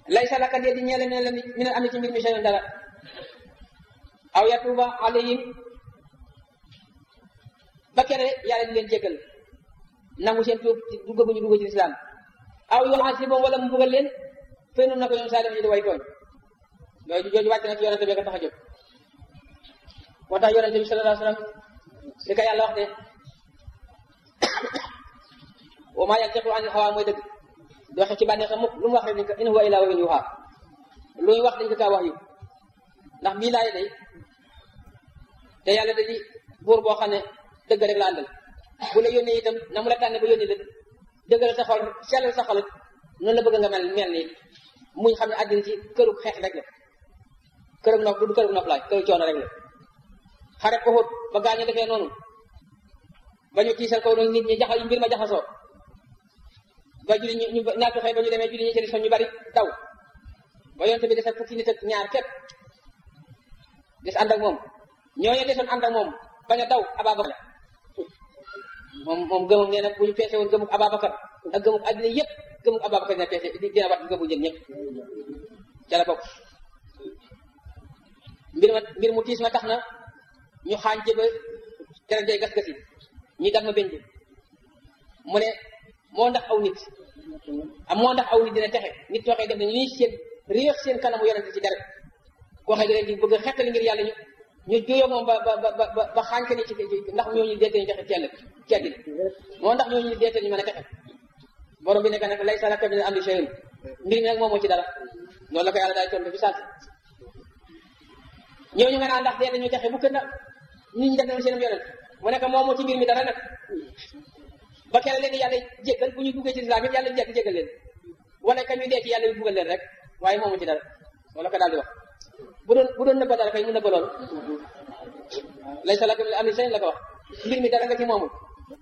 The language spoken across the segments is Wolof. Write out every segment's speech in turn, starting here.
lay salaka dee di ñeele ne la mi ne am ci mbir mi seen dara aw yatuba alayhim ba kere yàlla di leen jéggal nangu seen tuub dugg bu ñu dugg ci lislaam aw yu'azibum wala mu bëggal leen fay nun na ko ñoom saalim ñu di way tooñ loolu jooju wàcc na ci yonente bi ka tax a jóg moo tax yonente bi sallallahu alayhi wasallam li ko yàlla wax ne wa maa yantiqu anil hawaa mooy dëgg di waxe ci bànneex mukk lu mu wax rek dañ ko in huwa illaa wahyun yuuhaa lu ñu wax dañ ko kaa wax yu ndax bii laay day te yàlla da di buur boo xam ne dëgg rek la àndal bu la yónnee itam na mu la tànne ba yónnee la dëggal sa xol sellal sa xol noonu la bëgg nga mel mel nii muñ xam ne àddina ci këru xeex rek la këru nopp du këru nopp laay këru coono rek la xare ko xóot ba gaañu defee noonu ba ñu tiisal ko nit ñi jaxa mbir ma jaxasoo ba julli ñu ñu naatu xëy ba ñu demee julli ñi ci ñu bari daw ba yonte bi dese fukki nit ak ñaar képp des ànd ak moom ñooñu desoon ànd ak moom bañ a daw Ababacar moom moom gëmam nee na bu ñu peese woon gëmuk Ababacar ak gëmuk àddina yëpp gëmuk Ababacar dina peese dina wat gëmu jën ñëpp ca la bokk mbir ma mbir mu tiis ma tax na ñu xaañ ci ba dara day gas gasi ñi dam ma benn mu ne moo ndax aw nit am moo ndax aw nit dina texe nit waxee def nañu ñuy seen réex seen kanamu yonente ci dara koo xam ne di bëgg a xettali ngir yàlla ñu ñu juyoo moom ba ba ba ba ba xaañ ko ni ci ndax ñooñu deete ñu texe cell ci àddina moo ndax ñooñu deete ñu mën a texe borom bi nekk nag lay salaka min amri shay'un mbir mi nag moom moo ci dara loolu la ko yàlla daay tontu fi sant ñooñu nga naan ndax deete ñu texe bu kën na nit ñi def nañu seen yonent mu nekk moom moo ci mbir mi dara nag ba kere leen yàlla jéggal bu ñu duggee ci islam yëpp yàlla jégg jéggal leen wala ka ñu dee ci yàlla yu buggal leen rek waaye moomu ci dara wala ko daal di wax bu doon bu doon nëbba dara kay mu nëbba lool lay sa lakam am sañ la ko wax mbir mi dara nga ci moomul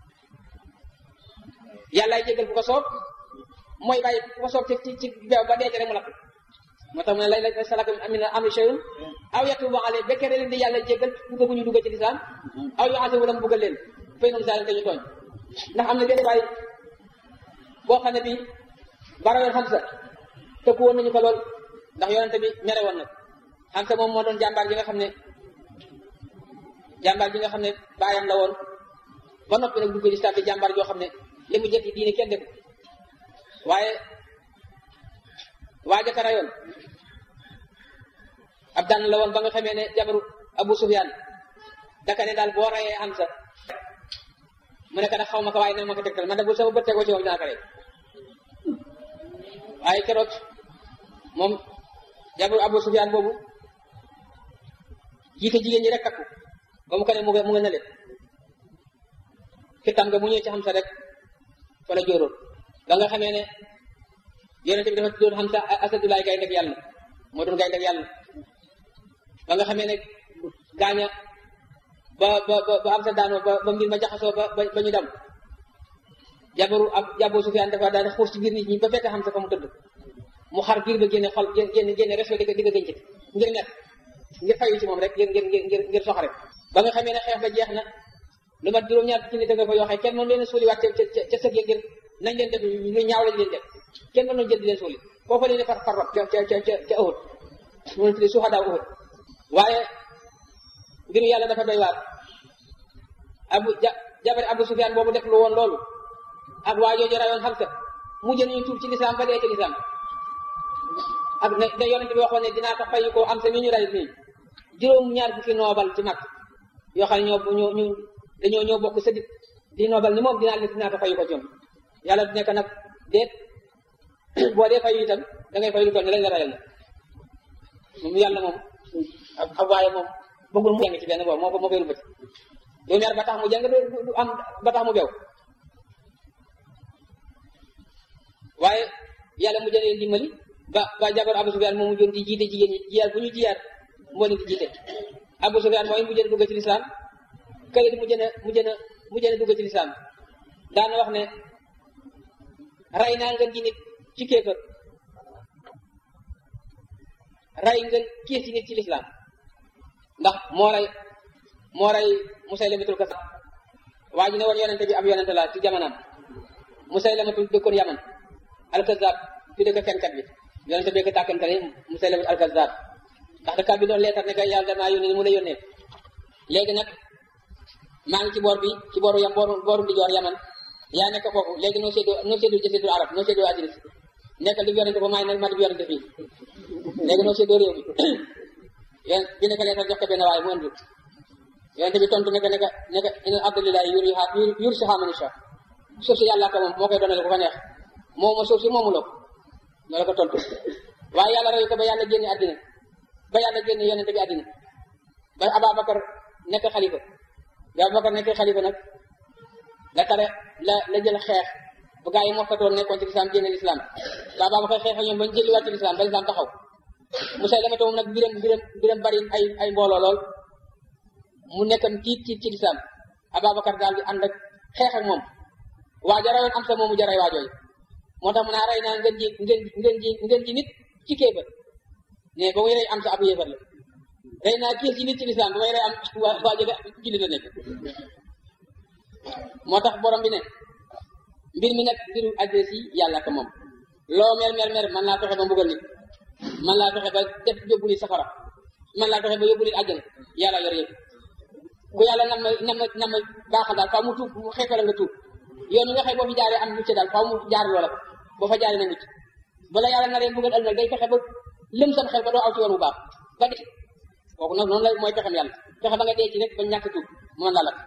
yàllaay jéggal bu ko soob mooy bàyyi bu ko soob ci ci ci beew ba deete rek mu lakk moo tax mu ne lay lay sa lakam am am shay'un aw yatubu alayhim ba kere leen di yàlla jéggal dugg bu ñu dugg ci lislaam aw yu ase wala mu buggal leen fay noonu saalim te ñu tooñ ndax am na benn waay boo xam ne bii barayoon Hamza tëkku woon nañu ko lool ndax yonente bi mere woon nag Hamza moom moo doon jàmbaar ji nga xam ne jàmbaar ji nga xam ne baayam la woon ba noppi nag dugg lislaam di jàmbaar joo xam ne li mu jëkk diine kenn def waaye waa jaka rayoon ab daan la woon ba nga xamee ne jabaru Abu Sufyaan daka ne daal boo rayee Hamza mu nekk nag xaw ma ko waaye nag ma ko tegtal man de bu sama bët tegoo ci moom dinaa ko rey waaye keroog moom jabaru Abu Sufyaan boobu jiite jigéen ñi rek takku ba mu ko ne mu nga mu nga nële fitam nga mu ñëw ci Hamza rek fa la jóoroon ba nga xamee ne yonente bi dafa tuddoon Hamza asadulaay gaynde ak yàlla moo doon gaynde ak yàlla ba nga xamee ne gaaña ba ba ba am sa daanoo ba ba mbir ma jaxasoo ba ba ñu dem jabaru ab jabu Sufyaan dafa daal di xuus ci biir nit ñi ba fekk xam sa fa mu tëdd mu xar biir ba génne xol génne génne reso di ko di ko gëncit ngir nekk ngir fayu ci moom rek ngir ngir ngir ngir sox rek ba nga xamee ne xeex ba jeex na lu mat juróom-ñaar ci nit nga fa yoo xam kenn moom leen suuliwaat ca ca ca sëg ya ngir nañ leen def lu ñaaw lañ leen def kenn mënoon jël di leen suuli foofa leen far far rob ca ca ca ca Uhud mu ne tudde suhadaa Uhud waaye mbiru yàlla dafa doy waar abu ja jabari abu sufyaan boobu def lu woon loolu ak waa jooju rayoon Hamza mujj nañu tuub ci lislaam ba dee ci lislaam ak ne da yonente bi waxoon ne dinaa ko fay ko am sa mi ñu ray nii juróom ñaar fukki noobal ci mag yoo xam ne ñoo ñoo ñu dañoo ñoo bokk sëdit di noobal ni moom dinaa leen dinaa ko fay ko ci ñoom yàlla du nekk nag déet boo dee fayu itam da ngay fay lu toll ne lañ la rayal na moom yàlla moom ak waaye moom bëggul mu jàng ci benn boobu moo ko moo koy rubati yow ñaar ba tax mu jàng du am ba tax mu bew waaye yàlla mu jëlee dimbali ba ba jabar Abu Sufyaan moom mu joon di jiite jigéen ñi jiyaar bu ñu jiyaar moo leen di jiite Abu Sufyaan mooy mu jën dugg ci lislaam këyit mu jën a mu jën a mu jën a dugg ci lislaam daana wax ne ray naa ngeen ji nit ci kéefër ray ngeen kiis ci nit ci lislaam ndax moo rey moo rey Musaylamatul Kazzab waa ji ne woon yonente bi ab yonente la ci jamonaam Musaylamatul dëkkoon Yaman al Kazzab fi dëkk fenkat bi yonente bi ko tàkkantale Musaylimat al-Kazzab ndax da bi doon leetar ne kay yàlla damaa yónnee mu la yónnee léegi nag maa ngi ci boor bi ci booru yam booru booru di joor yaman yaa nekk foofu léegi noo séddoo noo séddoo jëseedul arab noo séddoo addina si nekkal di yonente ba maay nag ma di yonente fii léegi noo séddoo réew bi yéen bi nekk leetar jox ko benn waaye mu andi yonente bi tontu nekk nekk nekk ina abdulilahi yur yur si xaamani sa suuf si yàlla ko moom moo koy doonale ko fa neex moo ma suuf si moomu loo ñoo la ko tontu waaye yàlla rey ko ba yàlla génne àddina ba yàlla génne yonente bi àddina ba Ababacar nekk xalifa ba Ababacar nekk xalifa nag la tare la la jël xeex bu gaa yi mokkatoon nekkoon ci lislaam génne lislaam ba Ababacar xeex ak ñoom ba ñu jëliwaat ci lislaam ba lislaam taxaw Musaylima moom nag biram biram biram bari ay ay mbooloo lool mu nekkam tiit tiit ci lislaam Ababacar daal di ànd ak xeex ak moom waa jarayoon am sa moomu jaray waajooy moo tax mu naa rey naa ngeen ji ngeen ngeen ji ngeen ji nit ci kéefër ne ba muy rey am sa abu yéefar la rey naa kii ci nit ci lislaam ba muy rey am waa waa jële jullit la nekk moo tax borom bi ne mbir mi nag mbiru adresse yi yàlla ko moom loo mer mer mer man laa fexe ba mbugal nit man laa fexe ba def yóbbu nit safara man laa fexe ba yóbbu nit àjjana yàlla yor yëpp ku yàlla nam ma nam ma nam ma baaxal daal faaw mu tuub mu xeefala nga tuub yoon nga xëy boo fi jaaree am mucc daal faaw mu jaar loola boo fa jaaree na mucc bala yàlla naree mbugal ëllëg day fexe ba lëm sam xel ba doo aw ci yoon bu baax ba dee kooku nag noonu la mooy pexem yàlla fexe ba nga dee ci rek ba ñàkk tuub mu mën la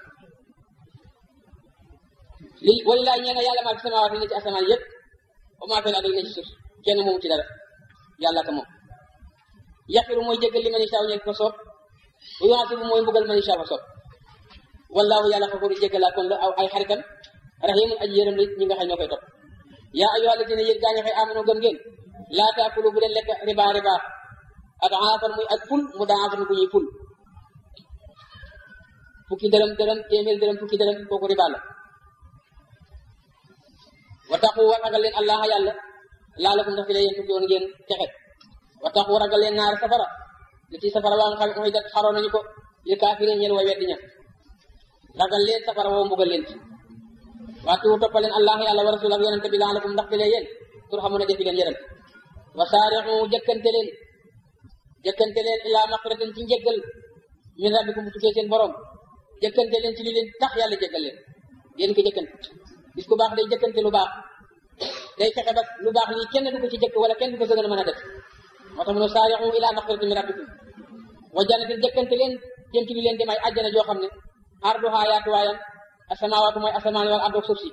li walilaay ñee nga yàlla maa ci samawaat yi ne ci asamaan yëpp ba maa feel ne ci suuf kenn moomu ci dara yàlla ka moom yaqiru mooy jéggal li man isaaw ñeeg ko soob bu yuasibu mooy mbugal man isaaw fa soob wallaahu yàlla xafuru jéggalaa kon la aw ay xaritam rahimun aji yërëm la ñi nga xam ñoo koy topp yaa ayyuha alladina yéen gaa ñi xëy amano gëm ngeen laa taakulu bu leen lekk riba riba adaafan muy ak ful mu daafan bu ñuy ful fukki dërëm dërëm téeméer dërëm fukki dërëm kooku riba la wa taxu wa ragal leen allah yàlla laalakum ndax fi la yéen fukki woon ngeen texe wa taxu ragal leen naar safara li ci safara waa nga xam mooy dat xaroo nañu ko li kaafirin ñeen way weddi ña ragal leen safara woo mbugal leen ci waatu toppaleen allah yàlla wa rasul ak yonente bi laalakum ndax fi la yéen tur xamu ne defi leen yërëm wa saarixu jëkkante leen jëkkante leen ilaa maqratin ci njëggal min rabbikum bu tukkee seen borom jëkkante leen ci li leen tax yàlla jëggal leen yéen ko jëkkante gis ku baax day jëkkante lu baax day fexe ba lu baax lii kenn du ko ci jëkk wala kenn du ko sëgën a mën a def moo tax mu ne saarixu ilaa maqratin min rabbikum wa jannatin jëkkante leen jëm ci li leen di may àjjana joo xam ne arduhaa yaatuwaayam asamawaatu mooy asamaan wala ardoog suuf si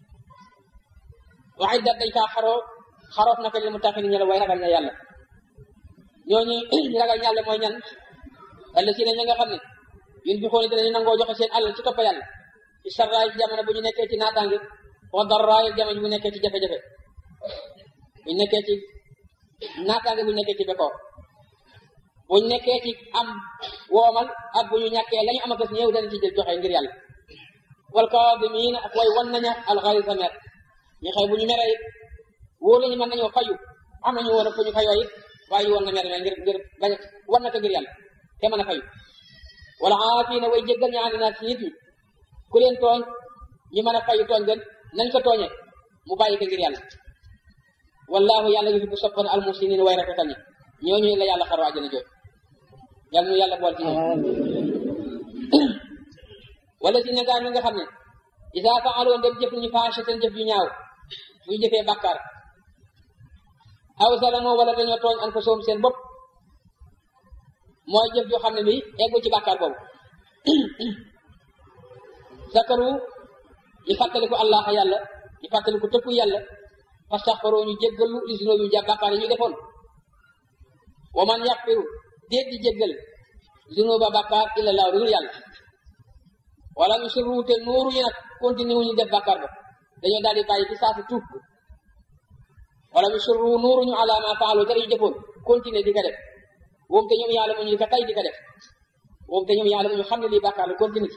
wa iddat dañ kaa xaroo xaroof na ko li mu taxi ni ñela way ragal ña yàlla ñooñu ñu ragal ñàlle mooy ñan alla si ne ña nga xam ne yun bi xooni dinañu nangoo joxe seen alal ci topp yàlla ci sarraay ci jamono bu ñu nekkee ci naataange wa darraay jamono bu ñu nekkee ci jafe-jafe bu ñu nekkee ci naataange bu ñu nekkee ci bekkoor bu ñu nekkee ci am woomal ak bu ñu ñàkkee la ñu am akas ñëw dana ci jël joxe ngir yàlla wal kaadimiina ak way wan naña alxaysa mer ñu xëy bu ñu meree it wóor lañu mën nañoo fayu am nañu woon fu ñu fayoo it waaye ñu woon na mer ngir ngir bañ wan na ko ngir yàlla te mën a fayu wala aafiina way jéggal ñaani naa ci nit ñi ku leen tooñ ñu mën a fayu tooñ gën nañ ko tooñee mu bàyyi ko ngir yàlla wallahu yàlla yuhibbu soppan al muhsinin way rafetal ñi ñooñu la yàlla xaroo àjjana jooy yàlla nu yàlla bool ci ñoom wala si ne gaa ñi nga xam ne isa faaloon dem jëf ñu faashatan jëf ju ñaaw buy jëfee bàkkaar aw zalamoo wala dañoo tooñ an ko soom seen bopp mooy jëf joo xam ne bi eggu ci bàkkaar boobu zakaru ñu fàttaliku allah yàlla ñu fàttaliku tëkku yàlla fastaxfaroo ñu jéggalu li sunoo yu ja bàkkaar yi ñu defoon wa man yaxfiru déet di jéggal zunuba bàkkaar illa laaw dul yàlla wala ñu sirru te nuuru ñu nag continue wu ñu def bàkkaar ba dañoo daal di bàyyi ci saasi tuub wala ñu sirru nuuru ñu ala ma faalu dara yu jëfoon continue di ko def woom te ñoom yàlla mu ñu di ko tay di ko def woom te ñoom yàlla mu ñu xam ne lii bàkkaar la continue ci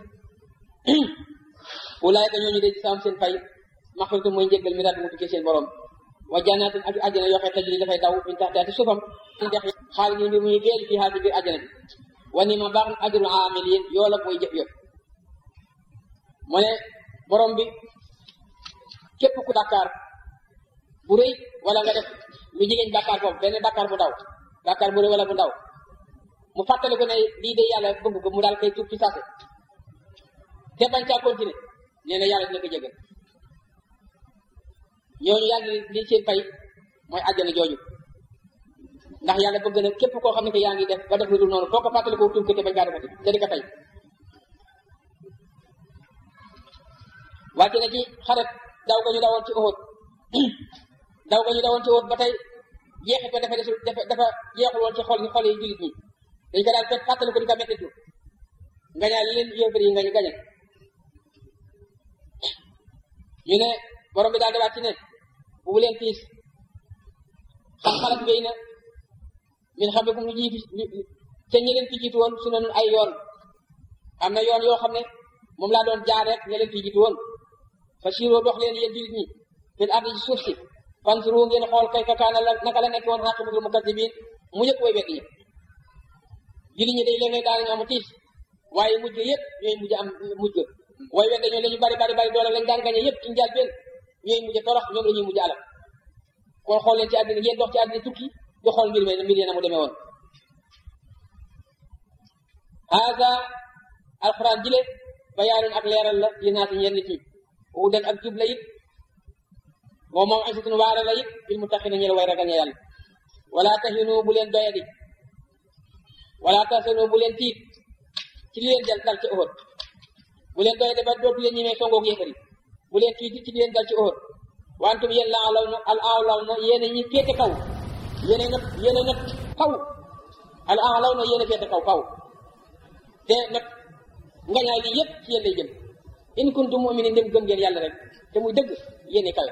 ulaayka ñooñu de ci saam seen fay maxfiratu mooy njéggal mi daal mu tukkee seen borom wa jannatin ak àjjana yoo xam tajri dafay daw min taxtiha ci suufam dex xaalis yi mbir muy géej fii xaal ci biir àjjana bi wa ni ma baax ajru amilin yoo la mooy jëf yëpp mu ne borom bi képp ku Dakar bu rëy wala nga def lu jigéen bàkkaar foofu benn bàkkaar bu ndaw bàkkaar bu rëy wala bu ndaw mu fàttali ko ne lii de yàlla bëgg ko mu daal koy tuub ci saase te bañ caa continuer nee na yàlla dina ko jégal ñooñu yàlla li seen fay mooy àjjana jooju ndax yàlla bëgg na képp koo xam ne que yaa ngi def ba def lu dul noonu foo ko fàttali ko tuub ko te bañ kaa defati te di ko fay wàcc na ci xaret daw ga ñu dawoon ci Uhud daw ga ñu dawoon ci Uhud ba tey jeexit ba dafa desul dafa dafa jeexul woon ci xol yi xol yi jullit ñi dañ ko daal fekk fàttali ko di ko mettitu ngañaay li leen yéefar yi ngañ gañe ñu ne borom bi daal di wàcc ne bu leen tiis xam xalat wéy na min xam ne ku mu jiitu ca ñi leen fi jiitu woon su noonu ay yoon am na yoon yoo xam ne moom laa doon jaar rek ñi leen fi jiitu woon fa siroo dox leen yéen jullit ñi fil ardi ci suuf si fansuru ngeen xool kay kakaana la naka la nekk woon xaqibatul mukazzibiin mu yëpp way wedd ñi jullit ñi day léeg-léeg daal ñu am tiis waaye mujj yëpp ñooy mujj am mujj way wedd ñoo la ñu bari bari bari doole lañ daan gañe yëpp ci njaal benn ñooy mujj torox ñoom la ñuy mujj alal kon xool leen ci àddina ngeen dox ci àddina tukki di xool mbir mi mbir yi na mu demee woon haada alquran jile bayaanun ak leeral la li naati ñenn nit ñi wudan ak jub la it moom moom ansitun waare la it bil muttaqina ñel way ragal ña yàlla wala tahinu bu leen doyadi wala tahsanu bu leen tiit ci li leen dal dal ci Uhud bu leen doyadi ba dootu leen ñemee songoog yéefari bu leen tiit ci li leen dal ci Uhud wantum yéen la alaw na al alaw na yéen ñi féete kaw yéen nag yéen nag kaw al alaw na yéen féete kaw kaw te nag ngañaay li yëpp ci yéen lay jëm in kuntum mu'minin ndem gëm ngeen yàlla rek te muy dëgg yéene kawe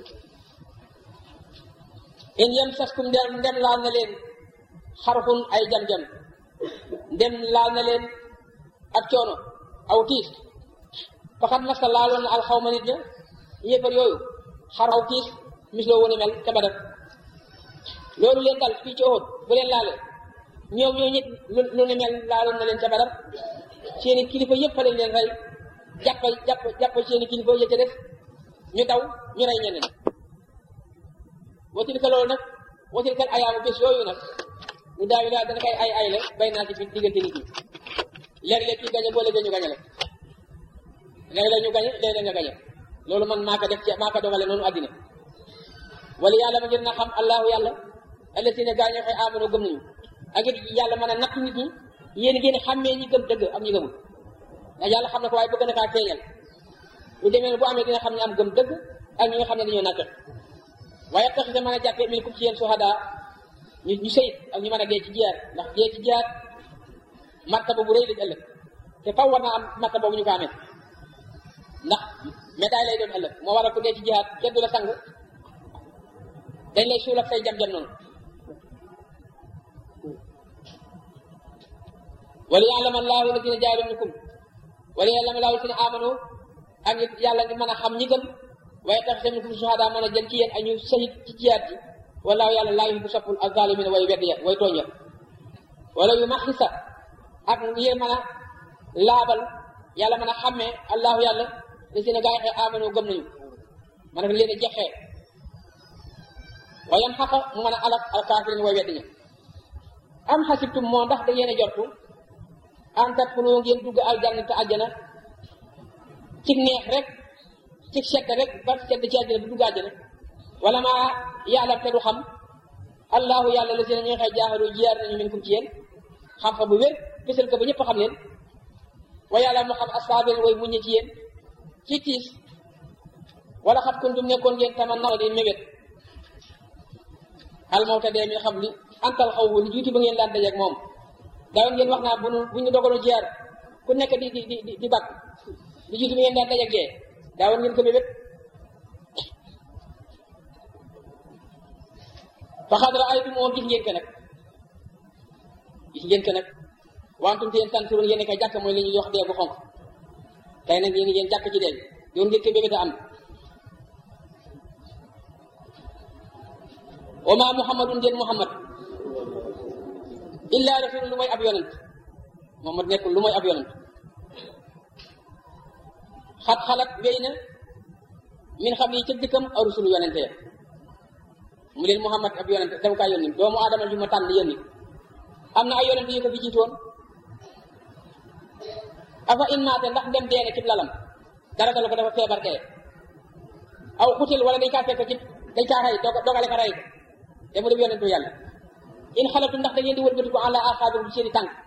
in yamsaskum ndem ndem laal na leen xarxun ay jam-jam ndem laal na leen ak coono aw tiis faxat masa laaloon na alxawma nit ña yéefar yooyu xar aw tiis misloo wone mel ca Badar loolu leen dal fii ci Uhud bu leen laale ñoom ñoo ñit lu ne mel laaloon na leen ca Badar seeni kilifa yëpp fa lañ leen rey jàpp jàpp jàpp seeni kilifa ya ca def ñu daw ñu rey ñeneen watil ka loolu nag watil kal ayaamu bés yooyu nag ñu daawi daal dana koy ay ay la bay naa ci fi diggante nit ñi léeg-léeg kii gañe boo léegi ñu gañe la léeg-léeg ñu gañe léeg-léeg nga gañe loolu man maa ko def ci maa ko dogale noonu àddina wala yàlla ma ngir na xam allahu yàlla allasina gaañoo xëy amano gëm nañu ak it yàlla mën a natt nit ñi yéen ngeen xàmmee ñi gëm dëgg am ñi gëmul ndax yàlla xam na ko waaye bëgg na kaa feeñal lu demee ne bu amee dina xam ne am gëm dëgg ak ñi nga xam ne dañoo nàkk waaye tax sa mën a jàppee min kum ci yéen suhada ñu ñu sëyit ak ñu mën a dee ci jiyaar ndax dee ci jiyaar martaba bu rëy lañ ëllëg te faw war naa am martaba boobu ñu ko amee ndax médaille lay doon ëllëg moo waral ku dee ci jiyaar kenn du la sang dañ lay suul ak say jam-jam noonu wala ya'lama allahu alladina jaahadu minkum wala ya'lama allahu alladina amanu ak yàlla ngi mën a xam ñi gëm waaye tax tamit minkum suhada mën a jël ci yéen ak ñu sahit ci jiyaat ji wallahu yàlla laa yuhibbu soppul az-zalimin way wedd ya way tooñ ya wala yu maxisa ak ngir mën a laabal yàlla mën a xàmmee allahu yàlla li si ne gaa yi xee amanu gëm nañu mën a leen a jexee wayam xaqa mu mën a alak alkaafirin way wedd ña am xasibtum moo ndax da ngeen a jortu an tadxulu ngeen dugg aljanna te àjjana ci neex rek ci sedd rek ba sedd ci àjjana bu dugg àjjana wala maa yàlla te du xam allahu yàlla la si ne ñuy xëy jaaxaru jiyaar nañu min kum ci yéen xam fa bu wér fësal ko ba ñëpp xam leen wa yàlla mu xam asaabil way muññe ci yéen ci tiis wala xat kuntum nekkoon ngeen tama naw di mébét almawta dee mi xam li antal xaw li jiitu ba ngeen daan dajeeg moom daawoon ngeen wax naa bu nu bu ñu dogaloon jiyaar ku nekk di di di di bakk li jiitu ba ngeen daan dajeeg dee daawoon ngeen ko mébét fa xadra ay bi moom gis ngeen ko nag gis ngeen ko nag wantum te yéen tanturoon yéen kay jàkk mooy li ñuy wax dee bu xonk tey nag yéen ngeen jàkk ci dee doon ngeen ko bébét a am wa ma muhammadun den muhammad illa rasulun lu mooy ab yonent muhammad nekkul lu mooy ab yonent xat xalat wéy na min xam yi ca dëkkam aw rusulu yonente ya mu leen Muhammad ab yonent dama kaa yónni doomu aadama ju ma tànn yónni am na ay yonent yu ko fi jiitoon afa in maate ndax dem deene ci lalam dara dala ko dafa feebar dee aw xutil wala dañ kaa fekk ci dañ kaa rey dogale ko rey ko te mu def yonentu yàlla in xalatu ndax da ngeen di wëlbati ko àlla axaabir ci seeni tànk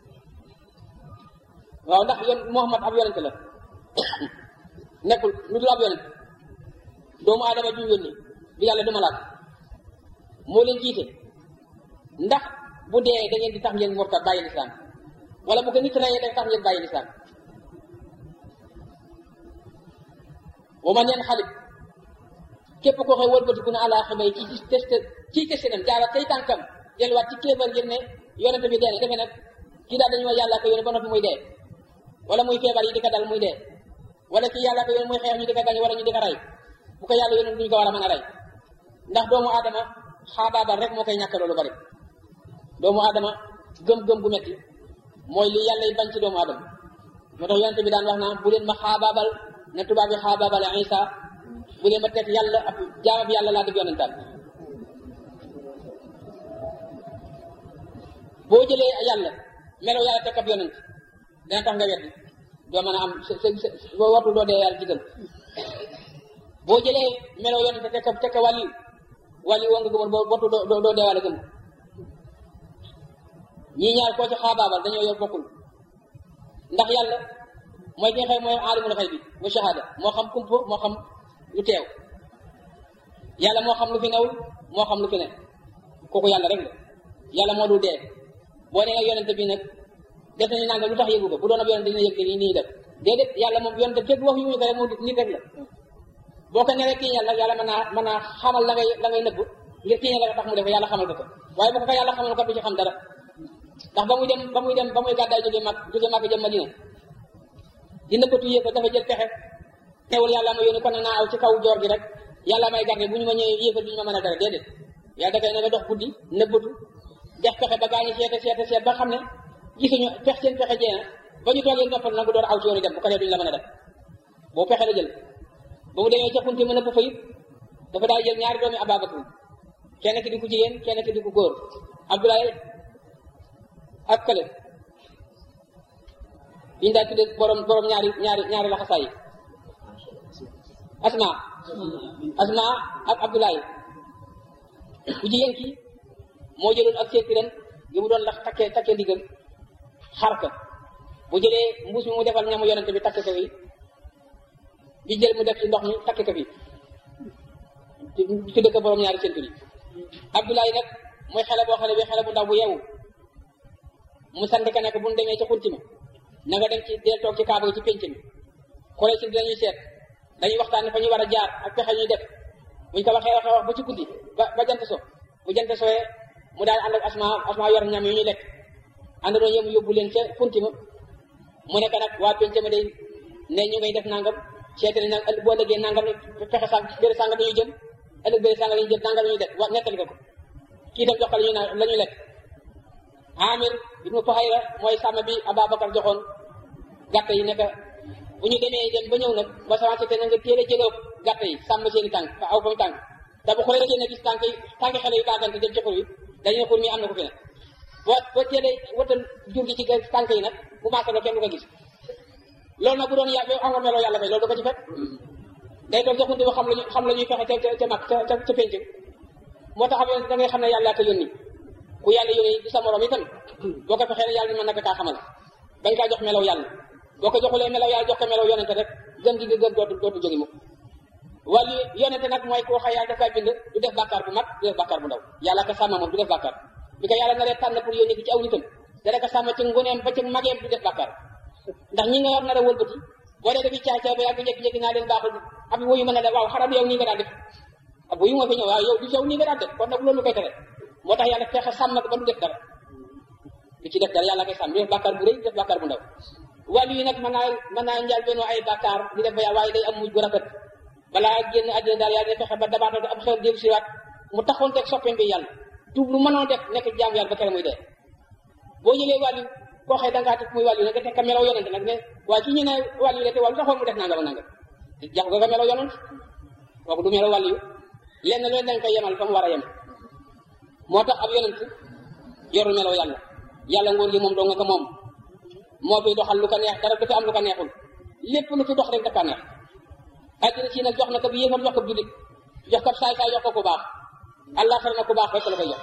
waaw ndax yon Muhammad ab yonent la nekkul lu dul ab yonent doomu aadama ju yónni du yàlla du malaat moo leen jiite ndax bu dee da ngeen di tax ngeen murtad bàyyi lislaam wala bu ko nit reyee da tax ngeen bàyyi lislaam wa man yan xalib képp koo xëy wëlbatiku na àla xamay ci ci test ci testé nam jaara tey tànkam delluwaat ci kéefar ngir ne yonente bi dee na defe nag kii daal dañu wax yàlla ko yónni ba noppi muy dee wala muy feebar yi di ko dal muy dee wala kii yàlla ko yónni muy xeex ñu di ko gañ wala ñu di ko rey bu ko yàlla yónni duñu ko war a mën a rey ndax doomu aadama xaabaabal rek moo koy ñàkk loolu bari doomu aadama gëm-gëm gu metti mooy li yàlla bañ ci doomu aadama moo tax yonente bi daan wax naa bu leen ma xaabaabal ne tubaab yi xaabaabale Isa bu leen ma teg yàlla ab jaamab yàlla laa def yonentaan boo jëlee yàlla melo yàlla teg ab yonent dana tax nga weddi doo mën a am sa sa sa boo wartu doo dee yàlla digal boo jëlee melo yonent teg teg wàlli wàlli woo nga gëmoon boo wartu doo doo dee wàlla gëm ñii ñaar koo ci xaabaabal dañoo yor bokkul ndax yàlla mooy ki nga xam mooy aalimul xëy bi mu shahada moo xam kump moo xam lu teew yàlla moo xam lu fi newul moo xam lu fi ne kooku yàlla rek la yàlla moo dul dee boo nee nag yonente bi nag def nañu nangam lu tax yëgu ko bu doon ab yonente dina yëg nii nii def déedéet yàlla moom yonente fekk wax yu ñu ko rek moom nit rek la boo ko neree kii yàlla yàlla mën naa mën naa xamal la ngay la ngay nëbb ngir kii la tax mu def yàlla xamal ko ko waaye bu ko ko yàlla xamal ko du ci xam dara ndax ba muy dem ba muy dem ba muy gàddaay jóge mag jóge mag jëm Madina di nëbbatu yéefa dafa jël pexe teewul yàlla ma yónni kon nag naa aw ci kaw joor gi rek yàlla may garde bu ñu ma ñëwee yéefal du ñu ma mën a dara déedéet yàlla da koy ne nga dox guddi nëbbatu def pexe ba gaañu seete seete seet ba xam ne gisuñu pex seen pexe jeena ba ñu toogee noppal nag bu door aw ci yoonu dem bu ko dee duñu la mën a def boo pexe la jël ba mu demee ca xunti mën a bu fa it dafa daal jël ñaari doomi Ababakar kenn ki di ku jigéen kenn ki di ku góor Abdoulaye ak kële biñu daal tudde borom borom ñaari ñaari ñaari laxasaay yi asma asma ak abdoulaye ku jigéen ki moo jëloon ak seetiram gi mu doon lax takkee takkee ndigam xar ka bu jëlee mbuus mi mu defal ñamu yonente bi takk ko fi bi jël mu def ci ndox mi takk ko fi tudde ko borom ñaari séntu yi abdoulaye nag mooy xale boo xam ne bi xale bu ndaw bu yeewu mu sant ka nekk bu ñu demee ca xunti ma na nga dem ci deel toog ci kaaba gi ci pénc mi xoolee si dañuy seet dañuy waxtaan fa ñu war a jaar ak pexe ñuy def buñ ko waxee waxee wax ba ci guddi ba ba jant so bu jant sooyee mu daal ànd ak asma asma yor ñam yu ñuy lekk ànd doo yëm yóbbu leen ca xunti ma mu nekk nag waa pénc ma day ne ñu ngay def nangam seet nañ nag boo ëllëgee nangam pexe sang bëri sangam dañuy jëm ëllëg bëri sangam dañuy jëm nangam dañuy def wa nettali ko ko kii tam jox ko la ñuy naan la ñuy lekk Amir ibnu Fuhayra mooy sàmm bi Ababacar joxoon gàtt yi nekk bu ñu demee dem ba ñëw nag ba semence te na nga teel a jëloo gàtt yi sàmm seen i tànk aw fa mu tànk te bu xoolee génn gis tànk yi tànk xale yu baagante dem ci xur wi dañu ne xur mi am na ko fi ne boo boo teelee watal jur gi ci tànk yi nag bu maasaloo kenn du ko gis loolu nag bu doon yàlla amoon meloo yàlla fay loolu du ko ci fekk day toog joxunte ba xam lañu xam la ñuy fexe ca ca mag ca ca penc moo tax da ngay xam ne yàlla ko yónni ku yàlla yónni di sa morom itam boo ko fexee ne yàlla mën na ko kaa xamal bañ kaa jox melaw yàlla boo ko joxulee melaw yàlla jox ko melaw yonente rek gën gi nga gën dootu dootu jóge mukk wàllu yonente nag mooy koo xay yàlla daf kaa bind du def bàkkaar bu mag du def bàkkaar bu ndaw yàlla ko sàmm moom du def bàkkaar bi ko yàlla naree tànn pour yónni ko ci aw nitam dana ko sàmm ci ngoneem ba ci mageem du def bàkkaar ndax ñi nga yor nar a wëlbati boo dee dafi caay caay ba yàgg njëkki-njëkki naa leen baaxul ab wuyu mën a def waaw xaram yow nii nga daan def ab wuyu moo fi ñëw waaw yow du yow nii nga daan def kon nag loolu koy tere moo tax yàlla fexe sàmm ko ba du def dara du ci def dara yàlla koy sàmm du def bàkkaar bu rëy du def bàkkaar bu ndaw wàllu yi nag mën naa mën naa njaal benn ay bàkkaar di def ba yàlla waaye day am mujj bu rafet balaa génn àddina daal yàlla day fexe ba dabaatal am xel dellu siwaat mu taxoon teg soppeem bi yàlla tuub lu mënoon def nekk jaam yàlla ba kere muy dee boo jëlee wàllu koo xëy dangaa teg muy wàllu ne nga teg ka melaw yonente nag ne waaye kii ñu ne wàllu la te wàllu taxoon mu def nangam ak nangam jax nga ko melaw yonent kooku du melaw wàllu lenn loolu dañ koy yemal fa mu war a yem moo tax ab yonent yorul meloo yàlla yàlla nguur gi moom doo nga ko moom moo fi doxal lu ko neex dara du fi am lu ko neexul lépp lu fi dox rek dafa neex àddina si nag jox na ko bi yéefar jox ko jullit jox ko saay saay jox ko ku baax allah xar na ku baax rek la koy jox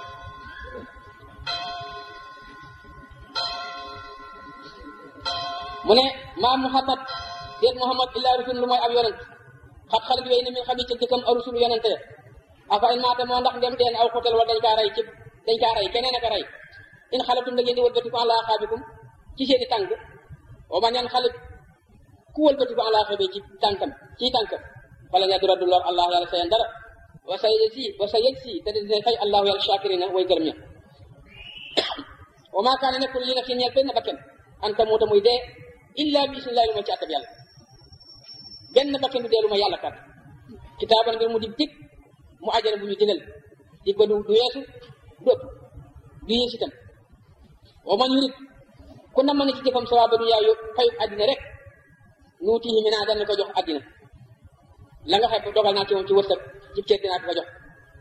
mu ne maa muhammad déet muhammad illaa rasul lu mooy ab yonent xat xalit wéy na min xam yi ca jëkkam arusul yonente ya afa in maata moo ndax dem teen aw xutal wala dañ kaa rey ci dañ kaa rey keneen aka rey in xalatum da ngeen di wëlbatiku ala xaabikum ci seeni tànk wa man yan xalit ku wëlbatiku ala xaabi ci tànkam ci tànkam wala nga dura du lor allah yàlla sayan dara wa sa yëg si wa sa yëg si te dina fay allahu yàlla shakirina way gërëm ña wa maa kaana nekkul li nafsin ñeel benn bakken an tamuuta muy dee illa bi isnillahi lu ma ci àttab yàlla benn bakken du dee lu ma yàlla kat kitaaban ngir mu di dig mu ajana bu ñu digal dig ba du du weesu du ëpp du yées itam wa man yurid ku na mën a ci jëfam sawaaba du yaayu fayu àddina rek nuutihi mi naa dana ko jox àddina la nga xam dogal naa ci moom ci wërsëg ci cër dinaa ko jox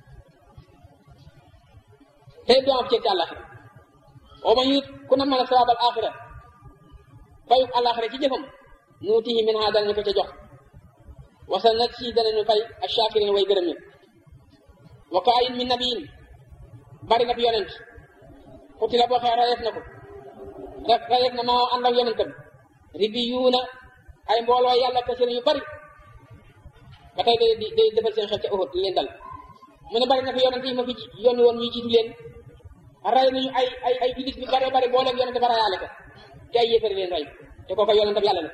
tey doo am cër ci àllaxira wa man yurid ku na mën a sawaabal axira fayu àllaxira ci jëfam nuutihi min ha danañu ko ca jox wasa nag si danañu fay achakirin way gërëm ñi wa kaayin min nabiyin bari na fi yonent xuti la boo xee rayeef na ko rek rayeef na maa ànd ak yonentam ribiyuuna ay mbooloo yàlla kese yu bari ba tey day day defal seen xel ca Uhud leen dal mu ne bari na fi yonent yi ma fi yónni woon ñu jiitu leen ray nañu ay ay ay julit bi bare bari boo leen yonent ba rayaale ko te ay yéefari leen ray te kooku yonentam yàlla la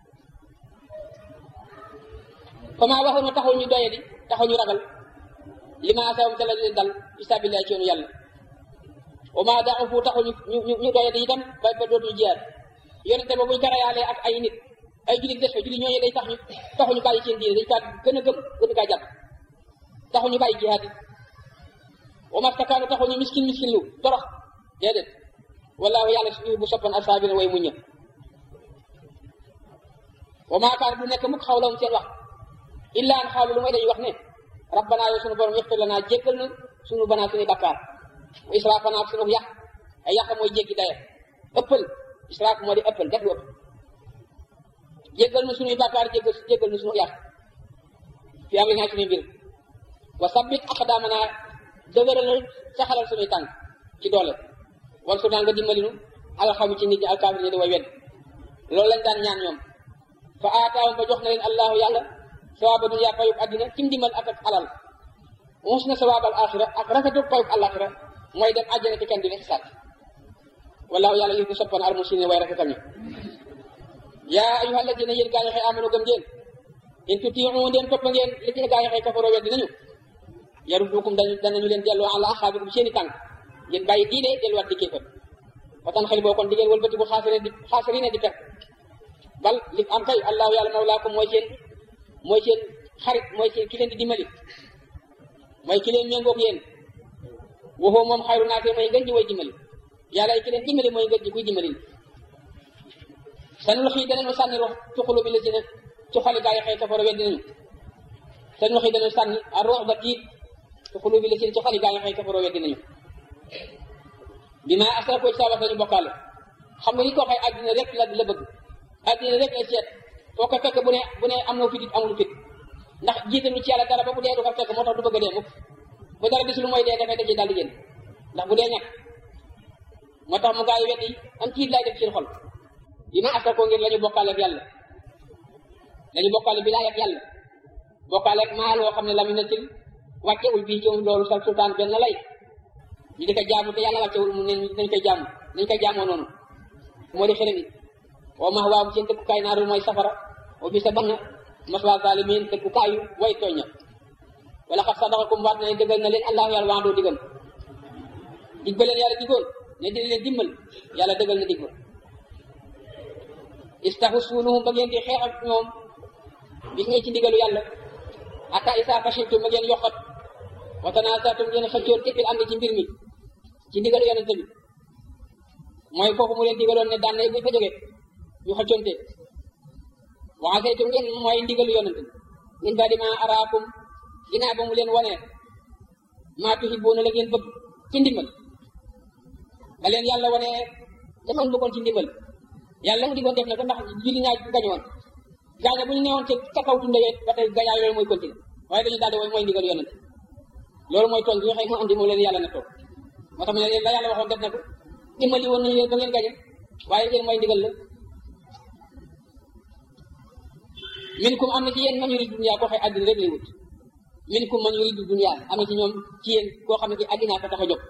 fama waxoon ma taxaw ñu doye di taxaw ñu ragal li ma asawam te la leen dal istabilillah ci yoonu yàlla wa ma daaw fu taxaw ñu ñu ñu doye di itam ba ba dootuñu jiyaar yonente ba buñ ko rayaalee ak ay nit ay jullit des fa jullit ñooñu day tax ñu taxu ñu bàyyi seen diine dañ kaa gën a gëm gën kaa jàpp taxu ñu bàyyi jihaad yi wa mastakaanu taxu ñu miskin miskin lu torox déedéet wallaahu yàlla su bu soppan asaabina way muñ wa maa kaan du nekk mukk xawlawum seen wax illa an xaalu lu may dañuy wax ne rabbana yow sunu borom ixfir lanaa jéggal na sunu banaa suñuy bakkaar wa israafanaa ak sunu yàq ay yàq mooy jéggi dayo ëppal israaf moo di ëppal def lu ëpp jéggal na suñuy bakkaar jéggal jéggal na sunu yàq fi am naa suñuy mbir wa sabbit aqdaamanaa dëgëralal saxalal suñuy tànk ci doole wal su daan nga dimbali nu alxamu ci nit ñi alkaafir ñi di way wedd loolu lañ daan ñaan ñoom fa aataawum ba jox na leen allahu yàlla sawaaba dunya payub àddina ci ndimbal ak ak alal mus na sawaabal axira ak rafetu payub alaxira mooy dem àjjana ci kenn di xisaab wallahu yàlla yu ko soppan al muslimin way rafetal ñi yaa ayuha alladina yéen gaa yi xëy amano gëm ngeen in tutiu ndeen topp ngeen li ci gaa yi xëy kafaroo weddi nañu yaruddukum dañu danañu leen delloo ala axaabikum seeni tànk ngeen bàyyi diine delluwaat di kéefër fa tan xel boo kon di ngeen wëlbati bu xaasirine di xaasirine di perte bal li am kay allahu yàlla mawlaakum mooy seen mooy seen xarit mooy seen ki leen di dimbali mooy ki leen méngoog yéen waxoo moom xayru naate mooy ngën ji way dimbali yàlla ki leen dimbali mooy ngën ji kuy dimbali sanul xii danañu sànni rox ci xulu bi la si ne ci xoli gaa yi xëy kafaro weddi nañu sanul xii danañu sànni a rox ba tiit ci xulu bi la si ne ci xoli gaa yi xëy kafaro weddi nañu bi ma asra ko ci saa wax dañu bokkaale xam nga ni ko xëy àddina rek la la bëgg àddina rek lay seet foo ko fekk bu ne bu ne am na fit it amul fit ndax jiitalu ci yàlla dara ba bu dee du ko fekk moo tax du bëgg a dee mukk bu dara gisul mooy dee dafay dajee daal di génn ndax bu dee ñàkk moo tax mu gaa yi wet yi am tiit laay def seen xol yi ma asra ko ngir la ñu bokkaale ak yàlla la ñu bokkaale bi laay ak yàlla bokkaale ak maa loo xam ne lam natil wàccewul bii ci loolu sa sultaan benn lay ñu di ko jaamu te yàlla wàccewul mu ne nañ koy jaamu nañ koy jaamoo noonu moo di xërëm yi wa max waaw seen dëkkukaay naaru mooy safara wa bi sa banna maswa zalimin dëkkukaayu way tooña wala xat sadaqakum waat na ne dëggal na leen allahu yàlla wax doo diggam dig ba leen yàlla digoon ne dina leen dimbal yàlla dëggal na dig ba istaxusunuhum ba ngeen di xeex ak ñoom gis nga ci ndigalu yàlla ata isa fashiltum ba ngeen yokkat wa tanaasatum ngeen xëccoon tekkil am ci mbir mi ci ndigalu yonente bi mooy foofu mu leen digaloon ne daan na buñ fa jógee ñu xëccoonte wa asaytum ngeen mooy ndigalu yonente min baadi ma araakum ginnaaw ba mu leen wonee maa tuhibbuuna la ngeen bëgg ci ndimbal ba leen yàlla wane dafa bëggoon ci ndimbal yàlla mu diggoon def na ko ndax julli ñaa gañoon gaaña bu ñu newoon ca ca kaw tundawee ba tey gañaa loolu mooy continuer waaye dañu daal di mooy ndigal yonent loolu mooy tool bi nga xam moo andi moo leen yàlla na toog moo tax mu ne leen la yàlla waxoon def na ko dimbali woon nañu leen ba ngeen gañe waaye ngeen mooy ndigal la minkum am na ci yéen man yuridu dunya koo xëy àddina rek lay wut minkum man yuridu dunya am na ci ñoom ci yéen koo xam ne ci àddina ko tax a jóg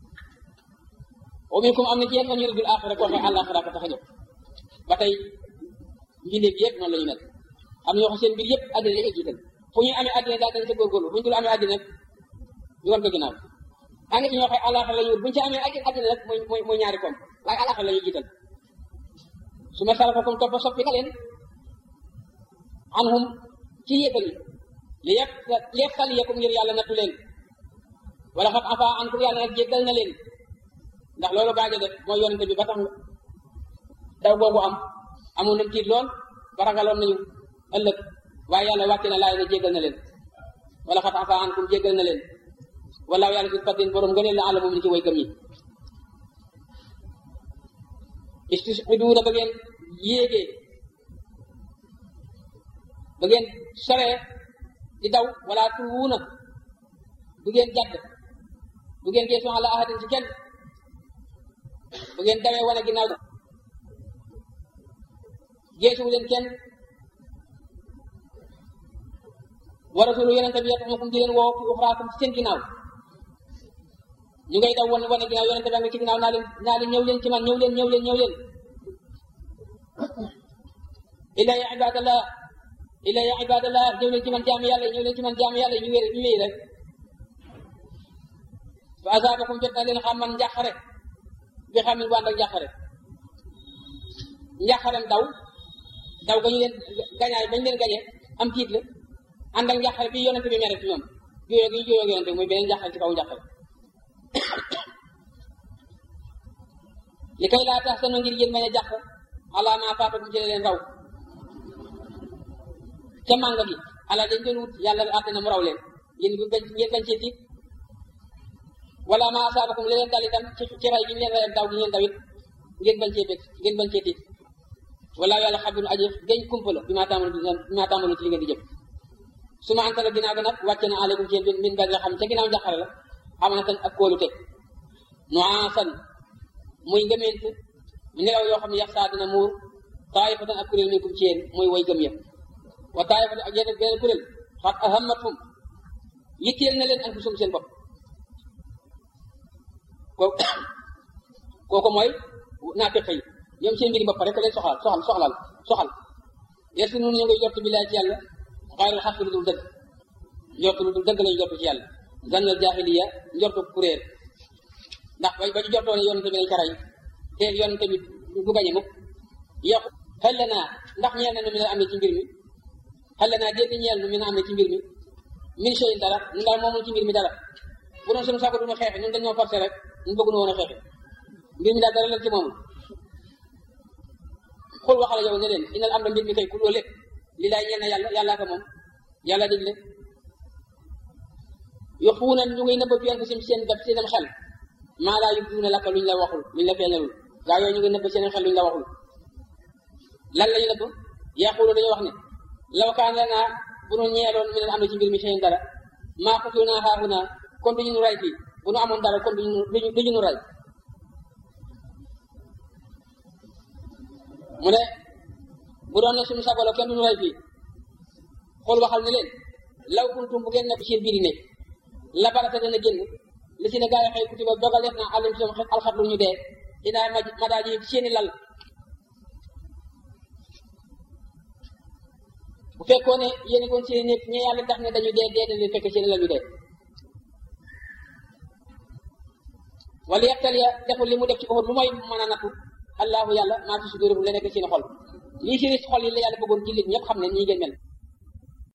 wa minkum am na ci yéen man yuridu axira koo xëy àllaaxira ko tax a jóg ba tey mbindeef yëpp noonu la ñu mel am na ñoo xam seen mbir yëpp àddina la jiital fu ñuy amee àddina daal dañ ca góorgóorlu fu ñu dul amee àddina ñu war ko ginnaaw am na ci ñoo xëy àllaaxira la ñu wut bu ñu ci amee àddina rek mooy mooy mooy ñaari koom waaye àllaaxira la ñuy jiital su ma sarafakum topp soppi ka leen anhum ci yéefal yi li yëpp li yëpp xal yeekum ngir yàlla nattu leen wala xam afa ankum yàlla nag jéggal na leen ndax loolu baajo def mooy yonente bi ba tax daw boobu am amoon nañ tiit lool ba ragaloon nañu ëllëg waaye yàlla wàcce na laay na jéggal na leen wala xam afa ankum jéggal na leen wala yàlla si fatin borom ngëneel la àlla moom li ci way gëm ñi istisqiduuna ba ngeen yéegee ba ngeen soree di daw wala tuwuuna du ngeen jàdd du ngeen geesu ala ahadin ci kenn bu ngeen dawee wane ginnaaw geesuwu leen kenn wa rasulu yonente bi yatuxukum di leen woo fi uxraakum ci seen ginnaaw ñu ngay daw wane wane ginnaaw yonente bi nga ci ginnaaw naa leen naa leen ñëw leen ci man ñëw leen ñëw leen ñëw leen illa ya ibadallah illa ya ibadallah ñëw leen ci man jaamu yàlla ñëw leen ci man jaamu yàlla ñu wér ñu wéy rek fa asabakum jot na leen xam man njàqare bi xam ne bu ànd ak njàqare njàqarem daw daw ga ñu leen gañaay bañ leen gañee am tiit la ànd ak njàqare bi yonente bi mere ci ñoom juyoo gi ñu juyoo yonente bi muy beneen njàqare ci kaw njàqare li kay laa tax sanu ngir yéen bañ a jàq ala ma faatakum ci leen raw ca mànga gi ala dañ doon wut yàlla àtte na mu raw leen yéen bu bañ ngeen bañ cee tiit wala ma asaabakum li leen dal itam ci ci ray gi ñu leen rayal daw gi ngeen dawit ngeen bañ cee bég ngeen bañ cee tiit wala yàlla xabirun aji gañ kumpa la bi maa tàmbali bi maa tàmbali ci li ngeen di jëf su ma antala ginnaaw ga nag wàcce na aleykum ci yéen min ba nga xam ca ginnaaw njàqare la amanatan ak kóolute nuaasan muy ngëmeent nelaw yoo xam ne yax saa dina muur taayifatan ak kuréel minkum ci yéen muy way gëm ya wa taayifatan ak yeneen beneen kuréel xat ahammatum yitteel na leen anfusum seen bopp kooku kooku mooy naafiq yi ñoom seen mbiri bopp rek leen soxal soxal soxlal soxal yesu nun ñu ngay jot bi laa ci yàlla xayrul xaq lu dul dëgg njort lu dul dëgg lañu jot ci yàlla zannal jaahiliya njortu kuréel ndax ba ñu jortoo ne yonente bi dañ ko rey te yonente bi du gañe mukk yokku xel la naa ndax ñeel na nu mi la amee ci mbir mi xel la naa dégg ñeel nu mi la amee ci mbir mi min sey dara ñun daal moomul ci mbir mi dara bu doon suñu saako duñu xeexe ñun dañoo forcé rek ñun bëgg nu woon a xeexe mbir mi daal dara leen ci moomul xul waxala yow ne leen inal am na mbir mi kay ku loolu lépp li laay ñeel na yàlla yàllaa ko moom yàlla digle yoxuuna ñu ngay nëbb fi anfusihim seen def seenam xel maa laa yubduuna laka luñ la waxul luñ la feeñalul gaa yooyu ñu ngi nëbb seen xel luñ la waxul lan lañu nëbb yaqulu dañoo wax ne law kaan lanaa bu nu ñeeloon mi leen am na ci mbir mi seen dara maa qutilnaa haahunaa kon duñu nu ray fii bu nu amoon dara kon duñu duñu nu ray mu ne bu doon ne suñu sagolo kenn duñu ray fii xool waxal ne leen law kuntum bu ngeen nekk seen biir nekk la barata dana génn li si ne gaa yi xëy kutiba dogal def na alim si alxat lu ñu dee dinaa ma ma daal di seeni lal bu fekkoon ne yéen koon seeni nekk ñe yàlla tax ne dañu dee dee dañu fekk seeni lal ñu dee wala yettal ya deful li mu def ci Uhud lu mooy mën a nattu allahu yàlla maa fi sudurihim la nekk seen xol lii si xol yi la yàlla bëggoon jullit ñëpp xam ne ñii ngeen mel